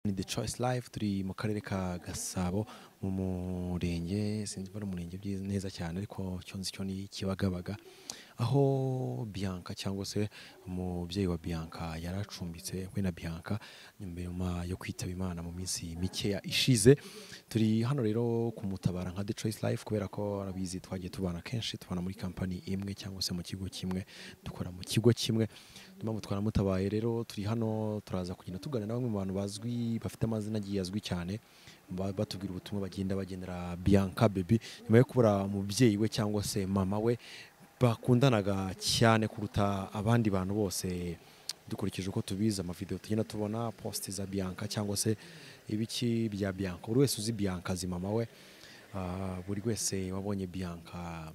ni the choice live turi mu karere ka gasabo mu murenge sinzi niba ari umurenge byiza- neza cyane ariko cyo nzi cyo ni kibagabaga aho bianca cyangwa se umubyeyi wa bianca yari acumbitse we na bianca nyuma yo kwitaba imana mu minsi mikeya ishize turi hano rero kumutabara nka the choice live kubera ko arabizi twagiye tubana kenshi tubana muri kampani imwe cyangwa se mu kigo kimwe dukora mu kigo kimwe mpamvu twaramutabaye rero turi hano turaza kugenda tuganira na bamwe mu bantu bazwi bafite amazina agiye azwi cyane ba- batubwira ubutumwa bagenda bagendera Bianca Baby nyuma yo kubura umubyeyi we cyangwa se mama we bakundanaga cyane kuruta abandi bantu bose dukurikije uko tubizi amavideo tugenda tubona poste za Bianca cyangwa se ibiki bya Bianca buri wese uzi Bianca azi mama we Ah, buri wese wabonye Bianca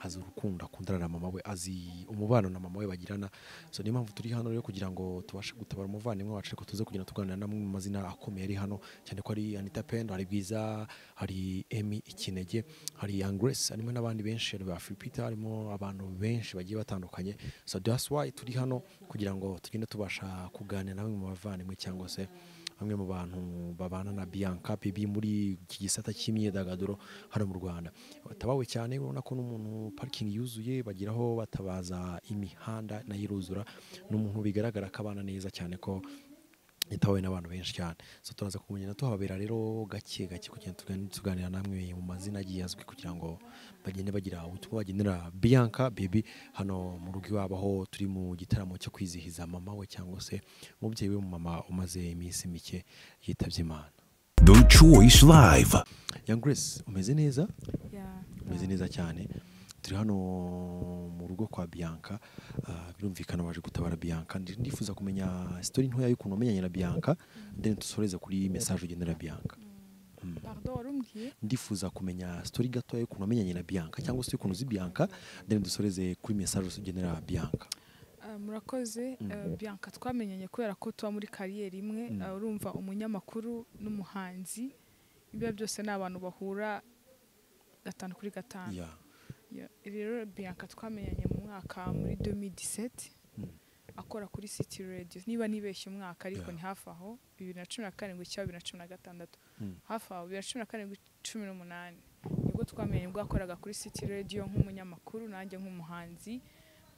azi urukundo akundana na mama we azi umubano na mama we bagirana so niyo mpamvu turi hano rero kugira ngo tubashe gutabara umuvandimwe wacu ariko tuze kugenda tuganira n'amwe mu mazina akomeye ari hano cyane ko ari anita pendo hari bwiza hari emi ikinege hari yangresi harimo n'abandi benshi hari ba firipita harimo abantu benshi bagiye batandukanye so that's why turi hano kugira ngo tugende tubasha kuganira na bamwe mu bavandimwe cyangwa se bamwe mu bantu babana na Bianca Baby muri iki gisata cy'imyidagaduro hano mu Rwanda batabawe cyane urabona ko n'umuntu parikingi yuzuye bagira aho batabaza imihanda nayo iruzura n'umuntu bigaragara ko abana neza cyane ko yitawe n'abantu benshi cyane so turaza kugenda tuhabera rero gake gake kugenda tugan- tuganira namwe mu mazina agiye azwi kugira ngo bagende bagira ubutumwa bagendera Bianca Baby hano mu rugo iwabo aho turi mu gitaramo cyo kwizihiza mama we cyangwa se umubyeyi we mama umaze iminsi mike yitabye Imana The Choice Live. Young Grace umeze neza Yeah. umeze neza cyane turi hano mu rugo kwa Bianca ah, birumvikana waje gutabara Bianca Ndi- ndifuza kumenya story ntoya y'ukuntu wamenyanye na Bianca then dusoreze kuri message ugendera Bianca Pardon, wari umbwiye? ndifuza kumenya story gatoya y'ukuntu wamenyanye na Bianca cyangwa se y'ukuntu uzi Bianca then dusoreze kuri message ugendera Bianca Uh, murakoze uh, bianca twamenyanye kubera ko tuba muri kariyeri imwe Mm. uh, urumva umunyamakuru n'umuhanzi ibyo byose ni abantu bahura gatanu kuri gatanu yeah Yeah. rero bianca twamenyanye mu mwaka muri 2017 Mm. akora kuri city radio niba nibeshye umwaka ariko Yeah. ni hafi aho bibiri na cumi na karindwi cyangwa bibiri na cumi na gatandatu Mm. hafi aho bibiri na cumi na karindwi cumi n'umunani nibwo twamenye ubwo yakoraga kuri city radio nk'umunyamakuru nanjye nk'umuhanzi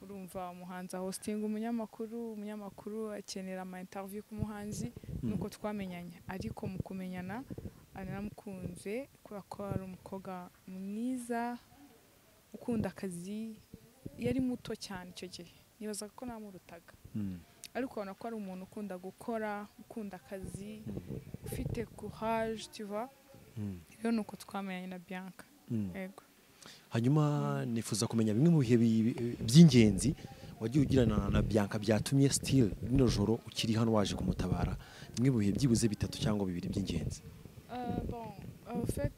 urumva umuhanzi ahostinga umunyamakuru umunyamakuru akenera ama interview k'umuhanzi nuko twamenyanye ariko mu kumenyana naramukunze kubera ko ari umukobwa mwiza ukunda akazi yari muto cyane icyo gihe nibazaga ko namurutaga Mm. ariko ubona ko ari umuntu ukunda gukora ukunda akazi ufite courage tuva Mm. rero ni uko twamenyanye na bianca Mm. yego hanyuma nifuza kumenya bimwe mu bihe bi- by'ingenzi wagiye ugirana na Bianca byatumye still rino joro ukiri hano waje kumutabara bimwe mu bihe byibuze bitatu cyangwa bibiri by'ingenzi Euh, bon, en fait,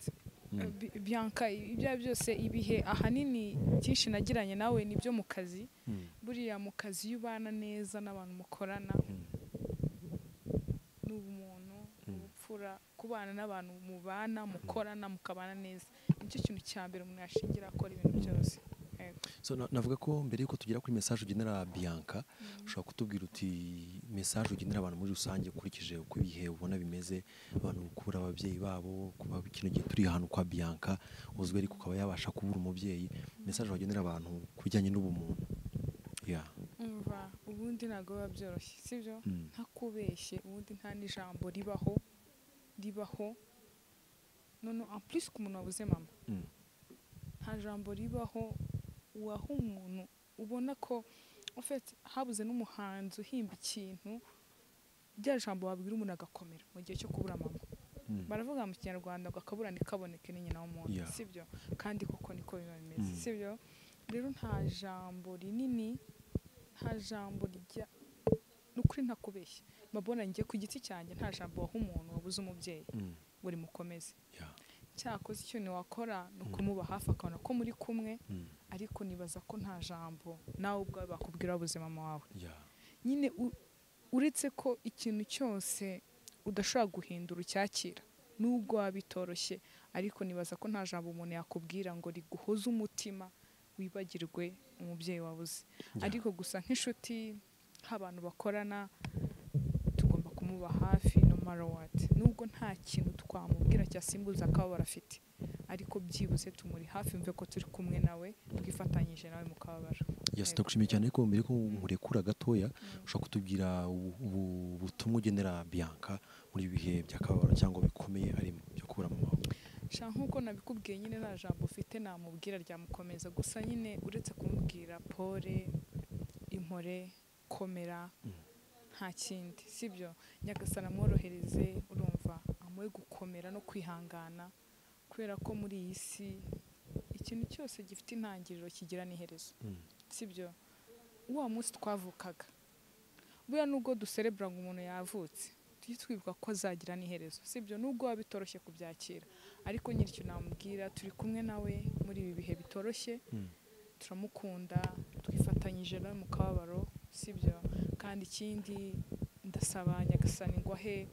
Mm. euh, Bi- Bianca, ibyo ari byo byose ibihe ahanini byinshi nagiranye nawe ni byo mu kazi Mm. buriya mu kazi iyo ubana neza n'abantu mukorana ni ubumuntu ubupfura kubana n'abantu mubana mukorana mukabana neza nicyo kintu cya mbere umuntu yashingira akora ibintu byose Yego. so na- navuga ko mbere yuko tugera kuri message ugenera Bianca ushobora kutubwira uti message ugenera abantu muri rusange ukurikije uko ibihe ubona bimeze abantu kubura ababyeyi babo kuba kino gihe turi ahantu kwa Bianca uzwi ariko ukaba yabasha kubura umubyeyi message wagenera abantu ku bijyanye n'ubumuntu yeah. umva ubundi ntabwo biba byoroshye sibyo Mm. ntakubeshye ubundi nta n'ijambo ribaho ribaho none en plus ku muntu wabuze mama Mm. nta jambo ribaho waha umuntu ubona ko en fait, habuze n'umuhanzi uhimba ikintu rya jambo wabwira umuntu agakomera mu gihe cyo kubura mama Mm. baravuga mu kinyarwanda ngo akabura ntikaboneke ni nyina w'umuntu Yeah. sibyo kandi koko niko biba bimeze Mm. sibyo rero nta jambo rinini nta jambo rijya ni ukuri ntakubeshye mbabona njye ku giti cyanjye nta jambo waha umuntu wabuze umubyeyi Mm. ngo rimukomeze Yeah. cyakoze ikintu wakora ni ukumuba hafi akabona ko muri kumwe Mm. ariko nibaza ko nta jambo nawe ubwawe bakubwira wabuze mama wawe Yeah. nyine u- uretse ko ikintu cyose udashobora guhindura ucyakira nubwo waba bitoroshye ariko nibaza ko nta jambo umuntu yakubwira ngo riguhoze umutima wibagirwe umubyeyi wabuze ariko gusa nk'inshuti nk'abantu bakorana tugomba kumuba kumuba hafi no mara wati nubwo nta kintu twamubwira cyasimbuza akaba barafite ariko byibuze tumuri hafi mve ko turi kumwe nawe twifatanyije nawe mu kababaro yasi ndagushimiye cyane ko mbere ko murekura gatoya ushobora kutubwira ubu- ubu- ubutumwa ugenera Bianca muri ibi bihe by'akababaro cyangwa bikomeye arimo byo kubura mu maboko sha nk'uko nabikubwiye nyine nta jambo ufite namubwira ryamukomeza gusa nyine uretse kumubwira pole impore komera nta kindi sibyo nyagasana amworohereze urumva amuhe gukomera no kwihangana kubera ko muri iyi si ikintu cyose gifite intangiriro kigira n'iherezo Mm. sibyo wa munsi twavukaga buriya nubwo duserebura ngo umuntu yavutse tujye twibuka ko azagira n'iherezo sibyo nubwo biba bitoroshye kubyakira ariko nyiri icyo namubwira turi kumwe nawe muri ibi bihe bitoroshye Mm. turamukunda twifatanyije nawe mu kababaro sibyo kandi ikindi ndasaba nyagasani ngo ahe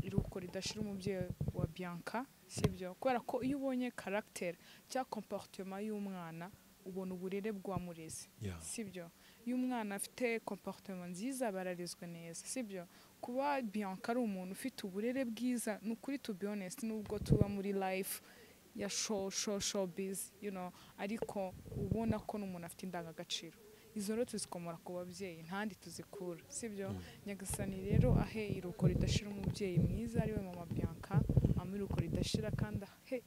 iruko ridashira umubyeyi wa bianca sibyo kubera ko iyo ubonye karagiteri cyangwa komporutema y'umwana ubona uburere bw'uwamureze Yeah. sibyo iyo umwana afite komporutema nziza bararezwe neza sibyo kuba bianca ari umuntu ufite uburere bwiza ni ukuri to be honest nubwo tuba muri life ya show show show biz you know ariko ubona ko n'umuntu afite indangagaciro izo rero tuzikomora ku babyeyi ntandi tuzikura sibyo nyagasani rero ahe iruko ridashira umubyeyi mwiza ariwe mama bianca amuhe iruko ridashira kandi ahe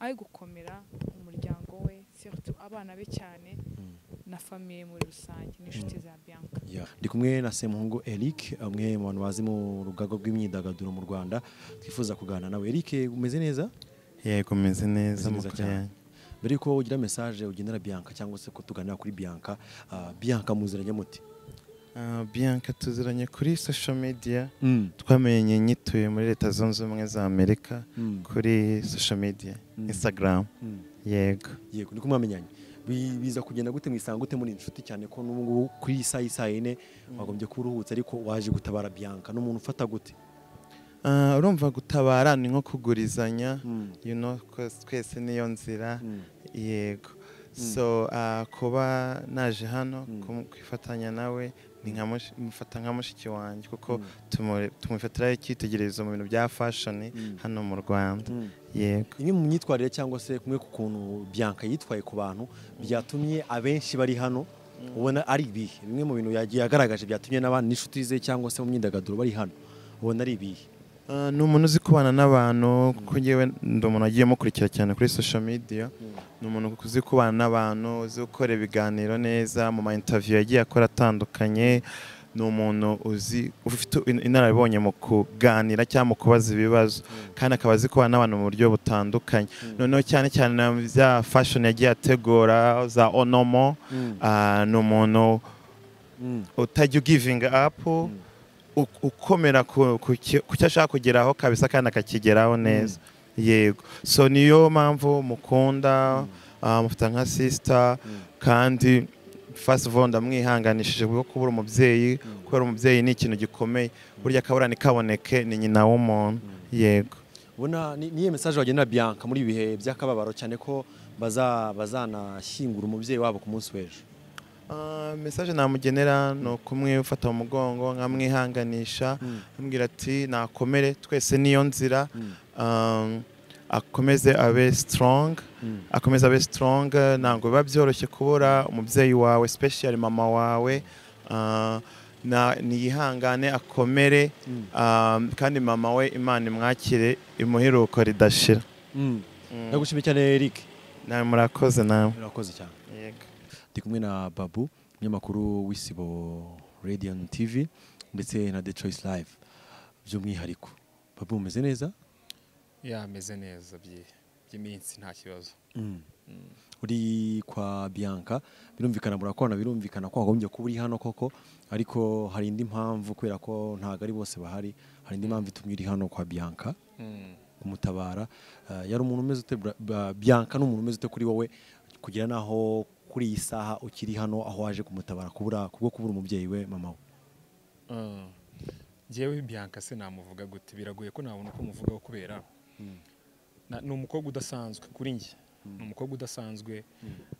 ahe gukomera umuryango we surtout abana be cyane na famiye muri rusange n'inshuti za bianca Yeah. ndi kumwe na Semuhungu Eric umwe mu bantu bazi mu rugaga rw'imyidagaduro mu Rwanda twifuza kuganira nawe Eric umeze neza yego meze Meze neza neza amakuru cyane. yanjye. mbere yuko ugira message ugenera Bianca cyangwa se ko tuganira kuri Bianca ah, Bianca muziranye muti Ah, bianca tuziranye kuri social media twamenye nyituye muri leta zunze ubumwe za amerika Mm. kuri social media Mm. instagram Mm. yego yego niko mwamenyanye Bi- biza kugenda gute mwisanga gute muri inshuti cyane ko n'ubu ngubu kuri iyi saa y'isaa yine wagombye kuba uruhutse ariko waje gutabara Bianca n'umuntu ufata gute Ah, urumva gutabara ni nko kugurizanya Mm. you know ko twese niyo nzira Mm. yego so ah, kuba naje hano Mm. kum- kwifatanya nawe ni nka mush- mufata nka mushiki wanjye kuko Mm. tumuri- tumufatiraho icyitegererezo mu bintu bya fashion Mm. hano mu rwanda Mm. yego imwe mu myitwarire cyangwa se kumwe ku kuntu Bianca yitwaye ku bantu byatumye abenshi bari hano ubona ari ibihe bimwe mu bintu yagiye yagaragaje byatumye n'abandi n'inshuti ze cyangwa se mu myidagaduro bari hano ubona ari ibihe Ah, ni umuntu uzi kubana n'abantu kuko njyewe ndi umuntu wagiye mukurikira cyane kuri social media ni umuntu uzi kubana n'abantu uzi gukora ibiganiro neza mu ma interview yagiye akora atandukanye ni umuntu uzi ufite in- inararibonye mu kuganira cyangwa mu kubaza ibibazo kandi akaba azi kubana n'abantu mu buryo butandukanye noneho cyane cyane na bya fashion yagiye ategura za onomo Mm. ah, ni umuntu Mm. utajya ugivinga apu u- ukomera ku ku ki- ku cyo ashaka kugeraho kabisa kandi akakigeraho neza yego so niyo mpamvu mukunda ah, mufata nka sisita kandi first of all ndamwihanganishije bwo kubura umubyeyi kubera umubyeyi ni ikintu gikomeye burya akaburane kaboneke ni nyina w'umuntu yego ubona ni- niyo mesaje wagenera Bianca muri ibi bihe by'akababaro cyane ko baza bazanashyingura umubyeyi wabo ku munsi w'ejo Ah, message namugenera ni ukumwifata mu mugongo nkamwihanganisha ambwira ati nakomere twese niyo nzira Ah, akomeze abe strong akomeze abe strong ntabwo biba byoroshye kubura umubyeyi wawe special mama wawe Ah, na- niyihangane akomere Ah, kandi mama we imana imwakire imuheruko ridashira ndagushimiye cyane Eric nawe murakoze nawe urakoze cyane yego ndi kumwe na babu umunyamakuru w'isibo radiant tv ndetse na the choice live by'umwihariko babu umeze neza yameze neza byi- by'iminsi nta kibazo uri kwa bianca birumvikana murakorana birumvikana ko wagombye kuba uri hano koko ariko hari indi mpamvu kubera ko ntabwo ari bose bahari hari indi mpamvu itumye uri hano kwa bianca kumutabara Eh, yari umuntu umeze ute Bra- Ba- bianca ni umuntu umeze ute kuri wowe kugira naho kuri iyi saha ukiri hano aho waje kumutabara kubura kubwo kubura umubyeyi we mama we Mm. njyewe bianca se namuvuga gute biragoye ko nabona uko muvugaho kubera na- ni umukobwa udasanzwe kuri njye ni umukobwa udasanzwe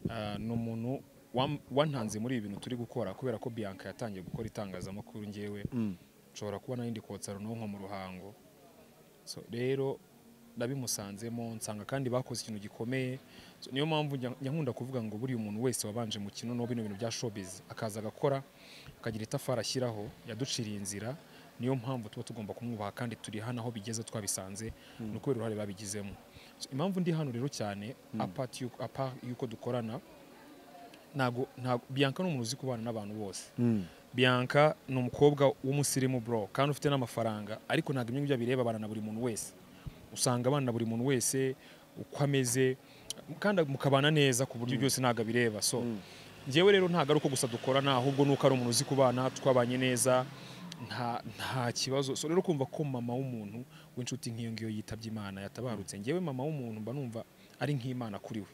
Ah, ni umuntu wam- wantanze muri ibi bintu turi gukora kubera ko bianca yatangiye gukora itangazamakuru njyewe nshobora kuba nari ndi kotsa runonko mu ruhango So, rero nabimusanzemo nsanga kandi bakoze ikintu gikomeye So, niyo mpamvu njya- njya nkunda kuvuga ngo buriya umuntu wese wabanje mu kino no bino bintu bya showbiz akaza agakora akagira itafari ashyiraho yaduciriye inzira niyo mpamvu tuba tugomba kumwubaha kandi turi hano aho bigeze twabisanze ni ukubera uruhare babigizemo So, impamvu ndi hano rero cyane apart y'uko- apart y'uko dukorana ntabwo ntabwo biyanka ni umuntu uzi kubana n'abantu bose biyanka ni umukobwa w'umusirimu bro kandi ufite n'amafaranga ariko ntabwo ibyo ngibyo bireba abana na buri muntu wese usanga abana na buri muntu wese uko ameze kandi mukabana neza ku buryo byose ntabwo abireba so njyewe rero ntabwo ari uko gusa dukorana ahubwo ni uko ari umuntu uzi kubana twabanye neza nta nta kibazo so rero kumva ko mama w'umuntu w'inshuti nk'iyo ngiyo yitabye imana yatabarutse njyewe mama w'umuntu mba numva ari nk'imana kuri we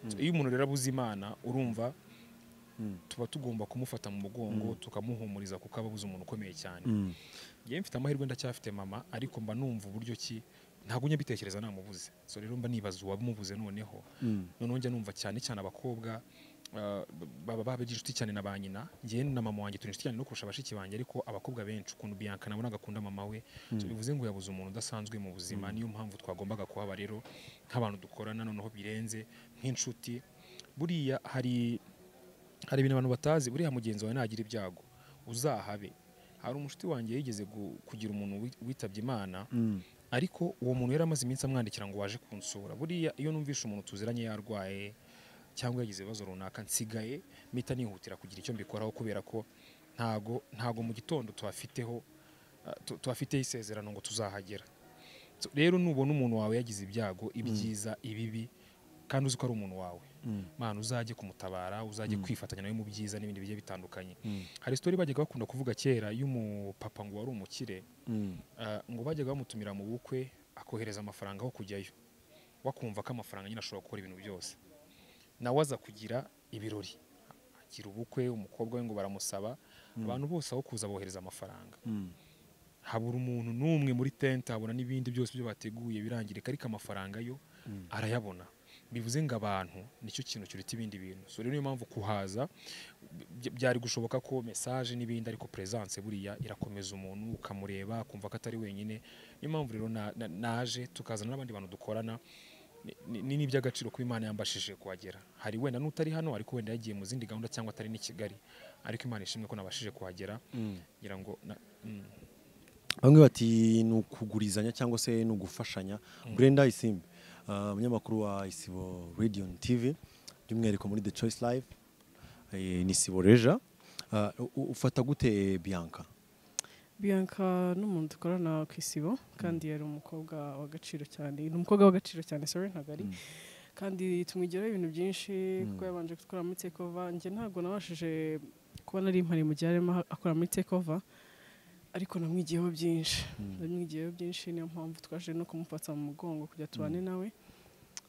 So, iyo umuntu rero abuze imana urumva tuba tugomba kumufata mu mugongo tukamuhumuriza kuko aba abuze umuntu ukomeye cyane njyewe mfite amahirwe ndacyafite mama ariko mba numva uburyo ki ntabwo njya mbitekereza namubuze so rero mba nibaza uwamubuze noneho noneho njya numva cyane cyane abakobwa ah, baba babagira inshuti cyane na ba nyina njyewe na mama wanjye turi inshuti cyane no kurusha bashiki banjye ariko abakobwa benshi ukuntu biyanka nabona agakunda mama we so bivuze ngo yabuze umuntu udasanzwe mu buzima niyo mpamvu twagombaga kuhaba rero nk'abantu dukorana noneho birenze nk'inshuti buriya hari hari ibintu abantu batazi buriya mugenzi wawe nagira ibyago uzahabe hari umushuti wanjye yigeze gu- kugira umuntu wi- witabye imana ariko uwo muntu yari amaze iminsi amwandikira ngo waje kunsura buriya iyo numvishe umuntu tuziranye yarwaye cyangwa yagize ibibazo runaka nsigaye mpita nihutira kugira icyo mbikoraho kubera ko ntago ntago mu gitondo tuhafiteho ah, tu- tuhafiteho isezerano ngo tuzahagera So, rero nubona umuntu wawe yagize ibyago ibyiza ibibi kandi uzi ko ari umuntu wawe mana uzajye kumutabara uzajye kwifatanya nawe mu byiza n'ibindi bigiye bitandukanye hari sitori bajyaga bakunda kuvuga kera y'umupapa ngo wari umukire ah, ngo bajyaga bamutumira mu bukwe akohereza amafaranga aho kujyayo wakumva ko amafaranga nyine ashobora gukora ibintu byose nawe aza kugira ibirori agira ubukwe umukobwa we ngo baramusaba abantu bose aho kuza bohereza amafaranga habura umuntu n'umwe muri tente abona n'ibindi byose byo bateguye birangirika ariko amafaranga yo arayabona bivuze ngo abantu nicyo kintu kiruta ibindi bintu so rero niyo mpamvu kuhaza by- byari gushoboka ko message n'ibindi ariko presence buriya irakomeza umuntu ukamureba akumva ko atari wenyine niyo mpamvu rero na- na- naje tukazana n'abandi bantu dukorana ni- ni- ni n'iby'agaciro kuba imana yambashije kuhagera hari wenda n'utari hano ariko wenda yagiye mu zindi gahunda cyangwa atari n'i kigali ariko imana ishimwe ko nabashije kuhagera ngira ngo na- mm. bamwe bati ni ukugurizanya cyangwa se ni ugufashanya brenda isimbi ah, umunyamakuru wa isibo radio na tv by'umwihariko muri the choice live eh, ni isibo reja Ah, u- u- ufata gute bianca biyanka n'umuntu dukorana ku isibo kandi yari umukobwa w'agaciro cyane ni umukobwa w'agaciro cyane sorry ntabwo ari kandi tumwigiraho ibintu byinshi kuko yabanje gutwara muri take over njye ntabwo nabashije kuba nari impari mu gihe arimo akora muri take over ariko namwigiyeho byinshi namwigiyeho byinshi niyo mpamvu twaje no kumufata mu mugongo kujya tubane nawe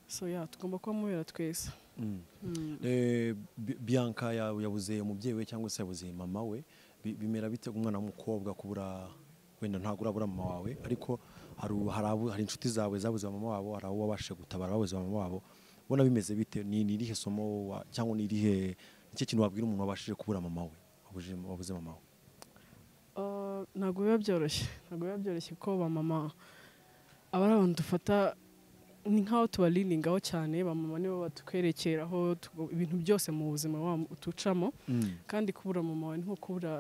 so ya tugomba kuba mubera twese Eh, Bi- bianca ya- yabuze umubyeyi we cyangwa se yabuze mama we Bi- bimera bite umwana w'umukobwa kubura wenda ntabwo urabura mama wawe ariko hari u- hari abo- hari inshuti zawe zabuze mama wabo hari abo wabashije gutabara babuze mama wabo ubona bimeze bite ni ni irihe somo wa- cyangwa ni irihe nicyo kintu wabwira umuntu wabashije kubura mama we wabuze wabuze mama we Uh, ntabwo biba byoroshye ntabwo biba byoroshye kuko ba mama aba ari abantu dufata ni nk'aho tubariringaho cyane ba mama nibo badutwerekeraho tugo- ibintu byose mu buzima wa- tucamo kandi kubura mama wawe ni nko kubura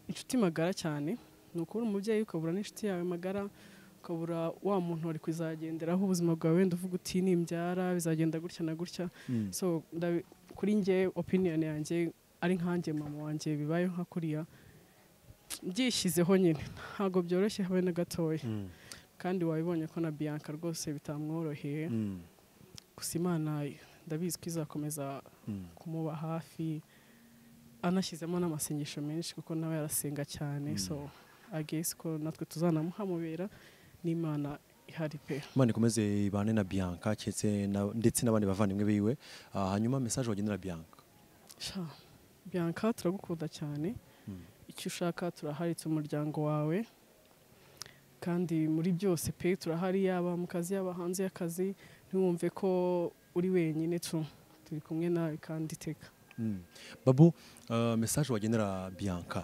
inshuti magara cyane ni ukubura umubyeyi ukabura n'inshuti yawe magara ukabura wa muntu wari kuzagenderaho ubuzima bwawe wenda uvuga uti nimbyara bizagenda gutya na gutya so ndabi- kuri njye opinion yanjye ari nkanjye mama wanjye bibayeho nka kuriya byishyizeho nyine ntabwo byoroshye habe na gatoya kandi wabibonye ko na biyanka rwose bitamworoheye gusa imana ndabizi ko izakomeza kumuba hafi anashyizemo n'amasengesho menshi kuko nawe yarasenga cyane so agesi ko natwe tuzanamuhamubera n'imana ihari pe imana ikomeze ibane na bianca keretse na- ndetse n'abandi bavandimwe biwe Ah, hanyuma mesaje wagenera bianca Sha, Bianca turagukunda cyane icyo ushaka turahari turi umuryango wawe kandi muri byose pe turahari yaba mu kazi yaba hanze y'akazi ntiwumve ko uri wenyine tu turi kumwe nawe kandi iteka babu mesaje wagenera bianca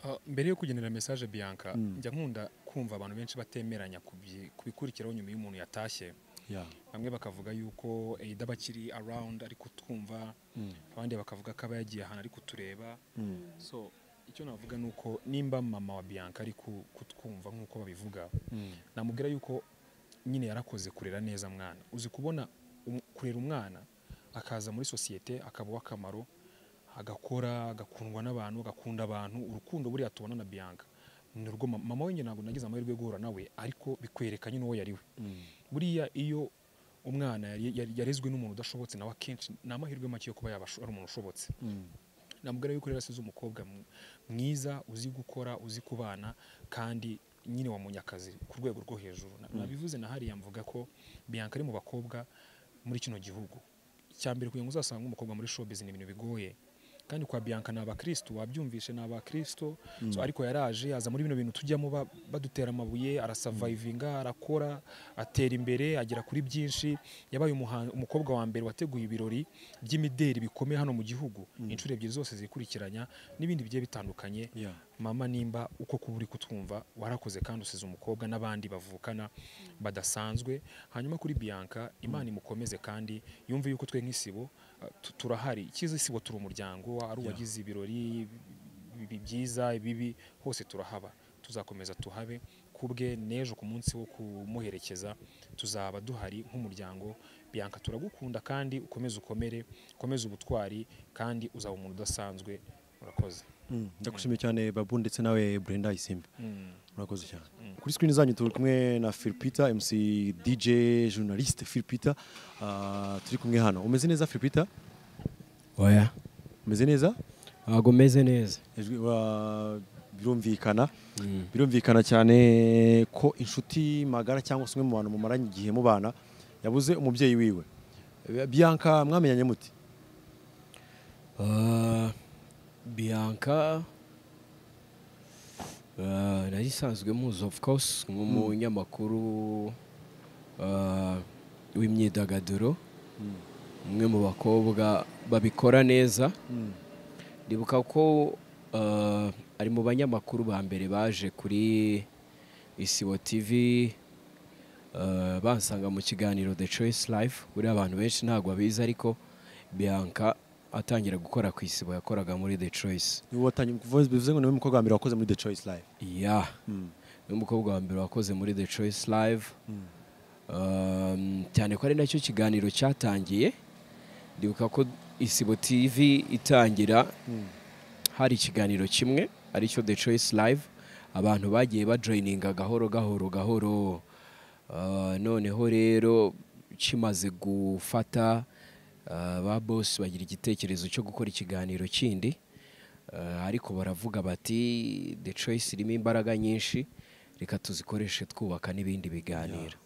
Ah, mbere yo kugenera message Bianca Mm. njya nkunda kumva abantu benshi batemeranya ku byi- ku bikurikiraho nyuma y'umuntu yatashye Yeah. bamwe bakavuga yuko either bakiri around ari kutwumva Mm. abandi bakavuga ko aba yagiye ahantu ari kutureba Mm. so icyo navuga ni uko nimba mama wa Bianca ari ku- kutwumva nk'uko babivuga Mm. namubwira yuko nyine yarakoze kurera neza mwana uzi kubona um- kurera umwana akaza muri sosiyete akaba uw'akamaro agakora agakundwa n'abantu agakunda abantu urukundo buriya tubona na bianca ni urwo ma- mama we njye ntabwo nagize amahirwe yo guhura nawe ariko bikwereka nyine uwo yari we buriya iyo umwana yari- yari- yarezwe n'umuntu udashobotse nawe akenshi ni amahirwe make yo kuba yaba asho- ari umuntu ushobotse Mm. namubwira yuko rero asize umukobwa mw- mwiza uzi gukora uzi kubana kandi nyine wamunye akazi ku rwego rwo hejuru Na- nabivuze na hariya mvuga ko bianca ari mu bakobwa muri kino gihugu icya mbere kugira ngo uzasanga umukobwa muri showbiz ni ibintu bigoye kandi kwa bianca ni abakristo wabyumvishe ni abakristo so, ariko yaraje aza muri bino bintu tujyamo ba- badutera amabuye arasavayivinga arakora atera imbere agera kuri byinshi yabaye umuhan- umukobwa wa mbere wateguye ibirori by'imideri bikomeye hano mu gihugu inshuro ebyiri zose zikurikiranya n'ibindi bigiye bitandukanye Yeah. mama nimba uko kuba uri kutwumva warakoze kandi usize umukobwa n'abandi bavukana badasanzwe hanyuma kuri bianca imana imukomeze kandi yumve yuko twe nk'isibo uh, tu- turahari icyiza isibo turi umuryango ari uwagize ibirori bi- bi- byiza ibibi hose turahaba tuzakomeza tuhabe kubwe n'ejo ku munsi wo kumuherekeza tuzaba duhari nk'umuryango bianca turagukunda kandi ukomeze ukomere ukomeze ubutwari kandi uzaba umuntu udasanzwe urakoze Mm. ndagushimiye cyane babu ndetse nawe brenda isimbi Mm. murakoze cyane kuri screen zanyu turi kumwe na phil peter mc dj journaliste phil peter Ah, turi kumwe hano umeze neza phil peter oya umeze neza ntabwo meze neza Ijwi- wa- birumvikana birumvikana cyane ko inshuti magara cyangwa se umwe mu bantu mumaranye igihe mubana yabuze umubyeyi wiwe bianca mwamenyanye muti Ah, bianca ah, nari isanzwe muzi of course nk'umunyamakuru ah, w'imyidagaduro umwe mu bakobwa babikora neza ndibuka ko ah, ari mu banyamakuru ba mbere baje kuri isibo tv Uh, bansanga mu kiganiro The Choice Life buriya abantu benshi ntabwo babizi ariko Bianca atangira gukora ku isibo yakoraga muri The Choice niwe watangiye kuvuga bivuze ngo niwe mukobwa wa mbere wakoze muri the choice live ya n'umukobwa wa mbere wakoze muri The Choice Live Um, cyane ko ari nacyo kiganiro cyatangiye ndibuka ko isibo TV itangira hari ikiganiro kimwe aricyo The Choice Live abantu bagiye bajoyininga gahoro gahoro gahoro Uh, noneho rero kimaze gufata uh, ba boss bagira igitekerezo cyo gukora ikiganiro kindi Uh, ariko baravuga bati The Choice irimo imbaraga nyinshi reka tuzikoreshe twubaka n'ibindi biganiro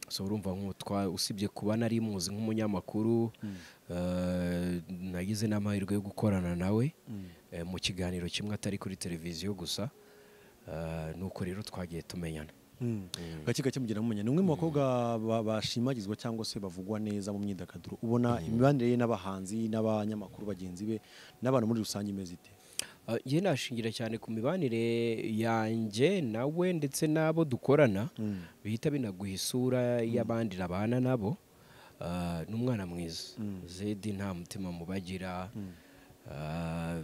so urumva nk'u- twa- usibye kuba nari muzi nk'umunyamakuru eh, nagize n'amahirwe yo gukorana nawe eh, mu kiganiro kimwe atari kuri televiziyo gusa eh, nuko rero twagiye tumenyana gake gake mugira mumenya ni umwe mu bakobwa ba- bashimagizwa cyangwa se bavugwa neza mu myidagaduro ubona imibanire ye n'abahanzi n'abanyamakuru bagenzi be n'abantu muri rusange imeze ite Ah, Njye nashingira cyane ku mibanire yanjye nawe ndetse n'abo dukorana bihita binaguha isura y'abandi babana nabo Ah, ni umwana mwiza zedi nta mutima mubagira Ah,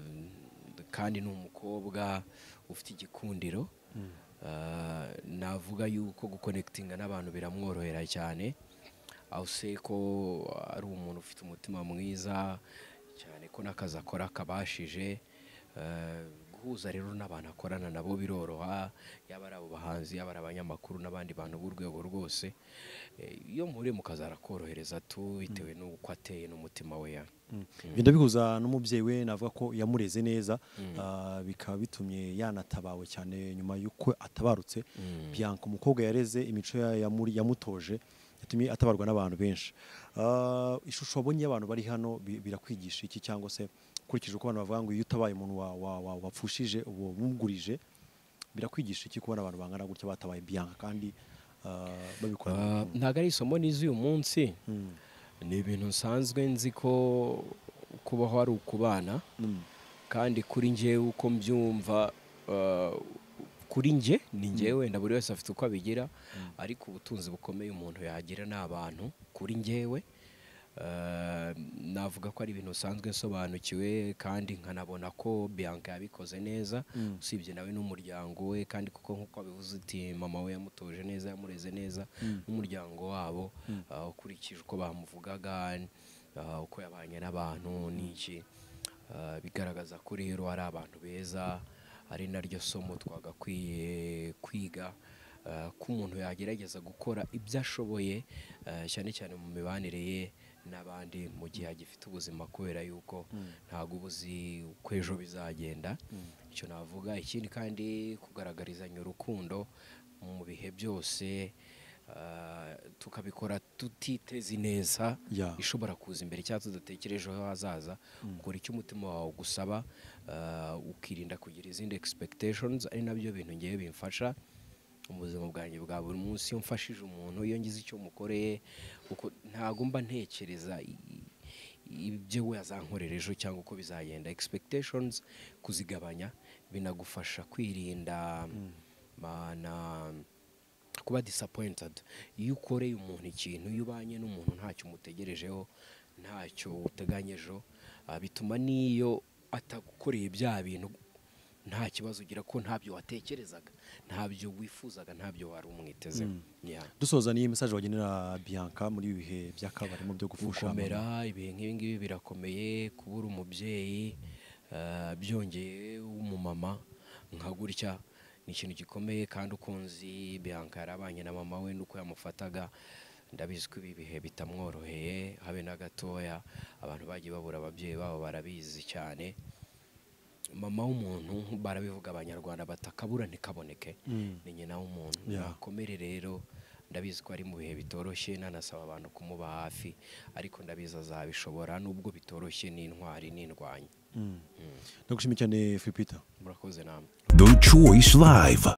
kandi ni umukobwa ufite igikundiro Ah, navuga yuko gukonekitinga n'abantu biramworohera cyane aho se ko ari umuntu ufite umutima mwiza cyane ko n'akazi akora akabashije Eh, guhuza rero n'abantu akorana nabo biroroha yaba ari abo bahanzi yaba ari abanyamakuru n'abandi bantu b'urwego rwose Eh, iyo mpuriye mu kazi arakorohereza tu bitewe n'uko ateye n'umutima we ya bigenda bihuza n'umubyeyi we navuga ko yamureze neza ah, bikaba bitumye yanatabawe cyane nyuma y'uko atabarutse Bianca umukobwa yareze imico ya- yamuri- yamutoje yatumye atabarwa n'abantu benshi Ah, ishusho wabonye y'abantu bari hano bi- birakwigisha iki cyangwa se ukurikije uko abantu bavuga ngo iyo utabaye umuntu wa- wa- wa- wapfushije uba wamugurije birakwigisha iki kubona abantu bangana gutya batabaye Bianca kandi ah, babikora Ah, ntabwo ari isomo nizi uyu munsi ni ibintu nsanzwe nzi ko kubaho ari ukubana kandi kuri njyewe uko mbyumva uh, kuri njye ni njyewe wenda buri wese afite uko abigira ariko ubutunzi bukomeye umuntu yagira ni abantu kuri njyewe Uh, navuga ko ari ibintu usanzwe nsobanukiwe kandi nkanabona ko Bianca yabikoze neza usibye nawe n'umuryango we kandi kuko nk'uko abivuze uti mama we yamutoje neza yamureze neza n'umuryango wabo uh, ukurikije uko bamuvugaga uh, uko yabanye n'abantu n'iki Uh, bigaragaza ko rero ari abantu beza ari naryo somo twagakwiye kwiga uh, ko umuntu yagerageza gukora ibyo ashoboye uh, cyane cyane mu mibanire ye n'abandi mu gihe agifite ubuzima kubera yuko ntabwo uba uzi uko ejo bizagenda icyo navuga ikindi kandi kugaragarizanya urukundo mu bihe byose uh, tukabikora tutiteze ineza Yeah. ishobora kuza imbere cyangwa tudatekerejeho hazaza ukora icyo umutima wawe ugusaba uh, ukirinda kugira izindi expectations ari nabyo bintu ngewe bimfasha mu buzima bwanjye bwa buri munsi iyo mfashije umuntu iyo ngize icyo mukoreye kuko ntabwo mba ntekereza i- i- ibyo we azankorera ejo cyangwa uko bizagenda expectations kuzigabanya binagufasha kwirinda mana kuba disappointed iyo ukoreye umuntu ikintu iyo ubanye n'umuntu ntacyo umutegerejeho ntacyo uteganyejeho ah, bituma n'iyo atagukoreye bya bintu nta kibazo ugira ko ntabyo watekerezaga ntabyo wifuzaga ntabyo wari umwiteze Yeah. dusoza n'iyi mesaje wagenera bianca muri ibi bihe by'akabarimo byo gupfusha gukomera ibihe nk'ibi ngibi birakomeye kubura umubyeyi eh, byongeye w'umumama nka gutya ni ikintu gikomeye kandi uko nzi Bianca yarabanye na mama we n'uko yamufataga ndabizi ko ibi bihe bitamworoheye habe na gatoya abantu bagiye babura ababyeyi babo barabizi cyane mama w'umuntu barabivuga abanyarwanda batakabura ntikaboneke ni nyina w'umuntu Yeah. nakomere rero ndabizi ko ari mu bihe bitoroshye nanasaba abantu kumuba hafi ariko ndabizi azabishobora nubwo bitoroshye n'intwari n'indwanyi ndagushimiye cyane filipita murakoze namwe The Choice Live.